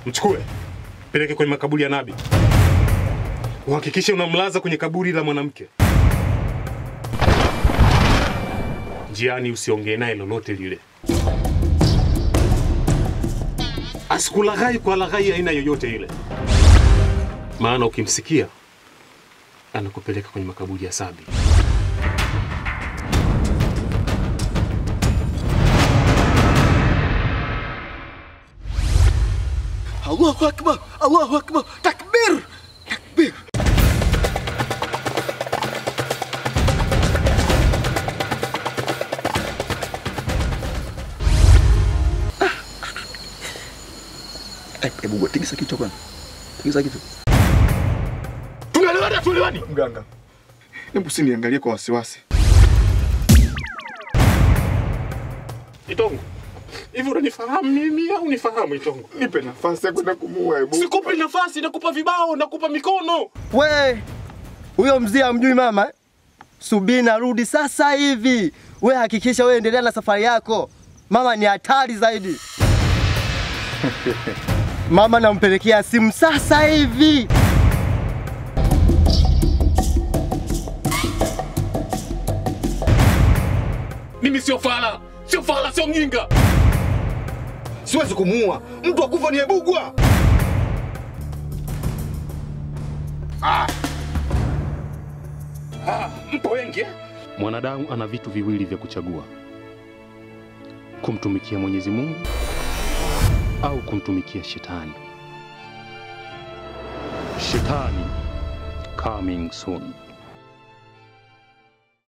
Mchukue, peleke kwenye makaburi ya Nabi, uhakikishe unamlaza kwenye kaburi la mwanamke. Njiani usiongee naye lolote lile, asikulaghai kwa laghai aina yoyote ile, maana ukimsikia anakupeleka kwenye makaburi ya Sabi. Allahu akbar, Allahu akbar, takbir, takbir. Eh, Hebu gua tikisa kichwa bwana. Tikisa kichwa. Tunaelewana, tuelewani? Mganga. Hebu usiniangalie kwa wasiwasi. Itongo, hivi unanifahamu mimi au unifahamu Itongo? Nipe nafasi ya kwenda kumuua hebu. Sikupi nafasi, nakupa vibao, nakupa mikono. We, huyo mzee amjui mama? eh? Subiri narudi sasa hivi. We hakikisha we endelea na safari yako, mama ni hatari zaidi. Mama nampelekea simu sasa hivi. Mimi sio fala, sio fala, sio mjinga. Siwezi kumuua. Mtu akufa ni ebugwa. Mpo wengi eh? Mwanadamu ana vitu viwili vya kuchagua: kumtumikia Mwenyezi Mungu au kumtumikia shetani. Shetani coming soon.